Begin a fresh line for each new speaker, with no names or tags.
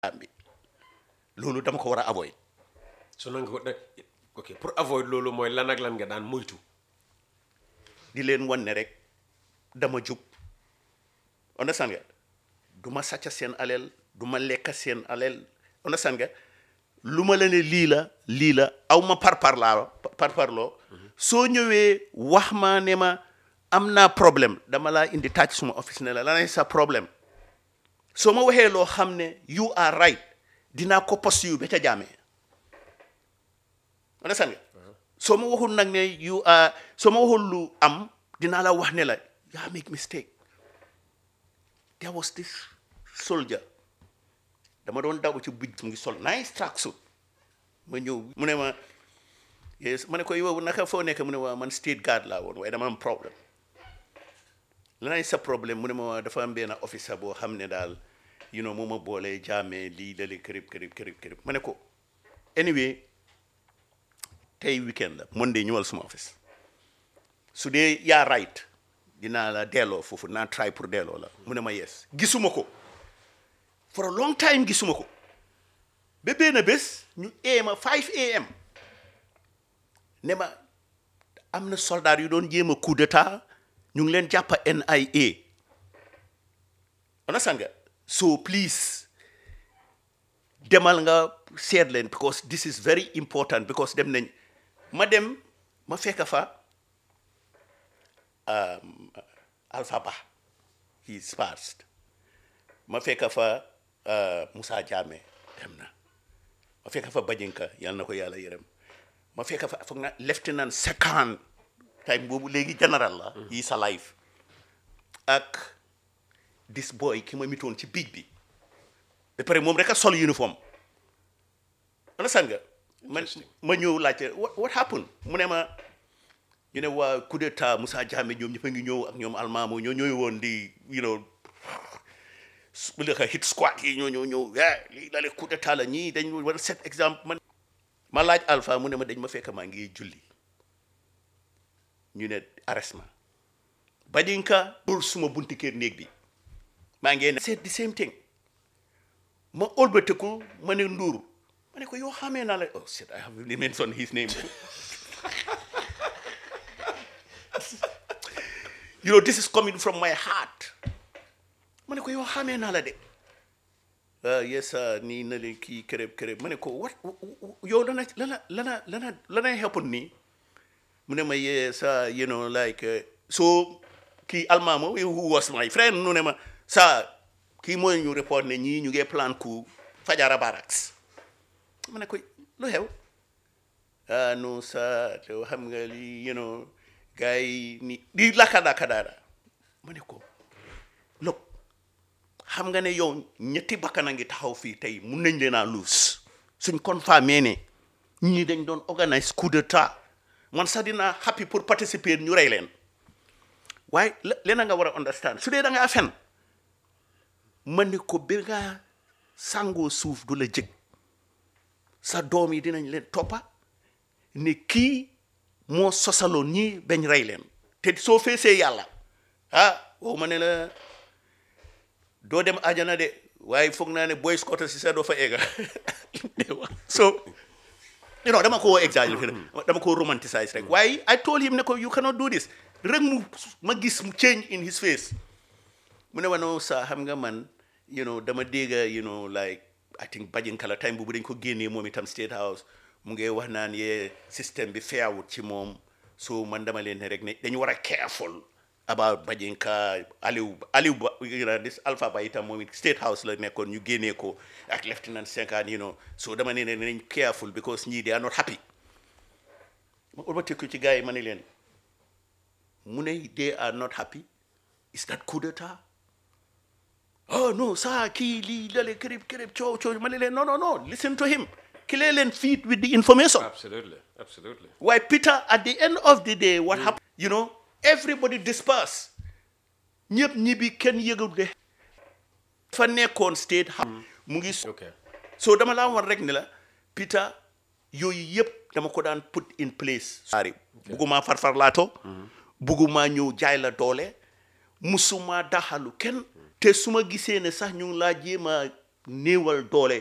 bi loolu dama ko war a avoid
so nan nga ko da ok pour avoid loolu mooy lan ak lan nga daan moytu
di leen wan ne rek dama jub understand nga du ma sàcca seen aleel du ma lekka seen aleel understand nga lu ma la ne lii la lii la aw ma parpar laa parparloo soo ñëwee wax ma ne ma am naa problème dama laa indi tàcc suma office ne la lanay sa problème soo ma waxee loo xam ne you are right dinaa ko post yu ba ca jaamee understand nga soo ma waxul nag ne you are soo ma waxul lu am dinaa la wax ne la yaa make mistake there was this soldier dama doon daw ci bij mu ngi sol nice tracksuit ma ñëw mu ne ma yes ma ne ko yow naka foo nekk mu ne waa man state guard laa woon waaye dama am problème lanay sa problème mu ne ma waa dafa am benn officer boo xam ne daal you know moo ma boolee jaamee lii lali kërib kërib kërib kërib ma ne ko anyway tey weekend la monday ñëwal suma office su dee yaa right dinaa la delloo foofu naa try pour delloo la mu ne ma yes gisuma ko for a long time gisuma ko ba benn bés ñu eema 5 am ne ma am na soldat yu doon jéem a coup d'état ñu ngi leen jàppa NIA understand nga so please demal nga seet leen because this is very important because dem nañ ma dem ma fekk fa um, Alpha Ba he's passed ma fekk fa uh, Moussa Jammeh dem na ma fekk fa Bajinka yal na ko yàlla yërëm ma fekk fa foog na lieutenant second time boobu léegi général la he's alive ak this boy ki ma mitoon ci biig bi ba pare moom rek a sol uniforme understand nga man ma ñëw laajte what what happened mu ne ma ñu ne waa coup d'état Moussa Jammeh ñoom ñëpp a ngi ñëw ak ñoom almaamo ñoo ñooy woon di you know bu leka hit squad yi ñoo ñoo ñëw eh lii la coup d'état la ñii dañ war a set exemple man ma laaj Alpha mu ne ma dañ ma fekk maa ngi julli ñu ne arrest ma Badinka pour suma bunti kër néeg bi maa ngi ne c'est the same thing ma ëlbatiku ma ne Ndour ma ne ko yoo xamee naa la oh shit I have mentioned his name you know this is coming from my heart ma ne ko yoo xamee naa la de ah yes nii na leen kii kërëb kërëb ma ne ko what yow lana lana lana lana lana happen nii mu ne ma yes you know like so kii almaamo who was my friend nu ne ma sa kii mooy ñu report ne ñii ñu ngi plan ku Fajara Barracks ma ne ko lu xew ah non sa xam nga li you know gars yi ni di lakka-lakka daara ma ne ko look xam nga ne yow ñetti bakkan a ngi taxaw fii tey mun nañ leen a luus suñ confirmé ne ñii dañ doon organise coup d'état man sax dinaa happy pour participer ñu rey leen waaye leena nga war a understand su dee da ngaa fen ma ne ko ba nga sàngoo suuf du la jëg sa doom yi dinañ leen toppa ne kii moo sosaloon ñii bañ rey leen te soo feesee yàlla ah wow ma ne la doo dem ajana de waaye foog naa ne boy scout si sax doo fa egga so you know dama ko exaggerate dama ko romanticize rek waaye I told him ne ko you cannot do this rek mu ma gis mu change in his face mu ne ma non sa xam nga man you know dama dégga you know like I think bajinkala time boobu dañ ko génnee moom itam state house mu ngi wax naan yee système bi feewut ci moom so man dama leen ne rek ne dañu war a careful about Bajinka Aliou Aliou Ba you know this Alpha Ba itam moom it state house la nekkoon ñu génnee ko ak lieutenant Senghane you know so dama ne ne nañ careful because ñii they are not happy ma ëlbatiku ci gars yi ma ne leen mu ne they are not happy is that coup d'état oh no saa kii lii lale kërib kërib coow coow ma ne leen non non non listen to him clear leen feed with the information
absolutely absolutely
why Peter at the end of the day what happened you know everybody disperse ñëpp ñibbi kenn yëgul de fa nekkoon state house mu ngi
ok
so dama laa war rek ne la Peter yooyu yëpp dama ko daan put in place saari bugguma farfarlaato bugguma ñëw jaay la doole musuma daxalu kenn te su ma gisee ne sax ñu ngi laa jéem a néewal doole